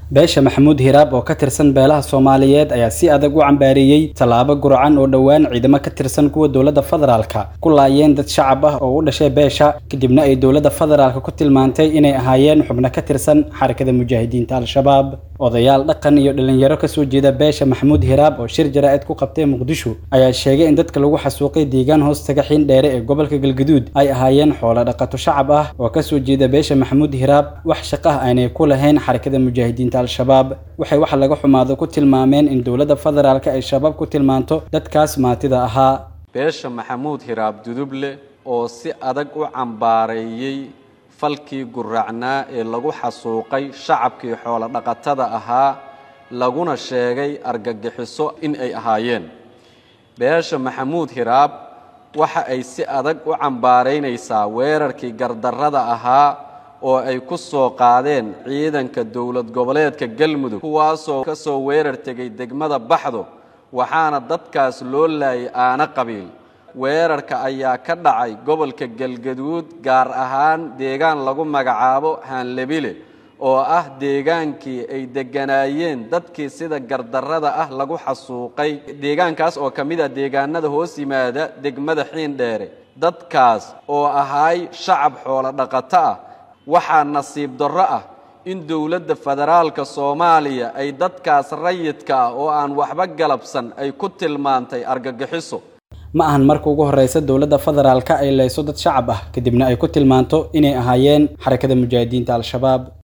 beesha maxamuud hiraab oo ka tirsan beelaha soomaaliyeed ayaa si adag u cambaareeyey tallaabo gurcan oo dhowaan ciidamo ka tirsan kuwa dowladda federaalka ku laayeen dad shacab ah oo u dhashay beesha kadibna ay dowladda federaalka ku tilmaantay inay ahaayeen xubno ka tirsan xarakada mujaahidiinta al-shabaab odayaal dhaqan iyo dhalinyaro kasoo jeeda beesha maxamuud hiraab oo shir jaraa'id ku qabtay muqdisho ayaa sheegay in dadka lagu xasuuqay deegaan hoostaga xiin dheere ee gobolka galgaduud ay ahaayeen xoolo dhaqato shacab ah oo kasoo jeeda beesha maxamuud hiraab wax shaqo ah aanay ku lahayn xarakada mujaahidiinta al-shabaab waxay wax laga xumaado ku tilmaameen in dowladda federaalka ay shabaab ku tilmaanto dadkaas maatida ahaa beesha maxamuud hiraab duduble oo si adag u cambaareeyey falkii guracnaa ee lagu xasuuqay shacabkii xoolo dhaqatada ahaa laguna sheegay argagixiso in ay ahaayeen beesha maxamuud hiraab waxa ay si adag u cambaaraynaysaa weerarkii gardarrada ahaa oo ay ku soo qaadeen ciidanka dowlad goboleedka galmudug kuwaasoo ka soo weerar tegay degmada baxdo waxaana dadkaas loo laayay aana qabiil weerarka ayaa ka dhacay gobolka galgaduud gaar ahaan deegaan lagu magacaabo haanlebile oo ah deegaankii ay degganaayeen dadkii sida gardarrada ah lagu xasuuqay deegaankaas oo ka mid ah deegaanada hoos yimaada degmada xiindheere dadkaas oo ahaay shacab xoolo dhaqato ah waxaa nasiib darro ah in dowladda federaalka soomaaliya ay dadkaas rayidka ah oo aan waxba galabsan ay ku tilmaantay argagixiso ma ahan marka ugu horreysa dowladda federaalka ay leyso dad shacab ah kadibna ay ku tilmaanto inay ahaayeen xarakada mujaahidiinta al-shabaab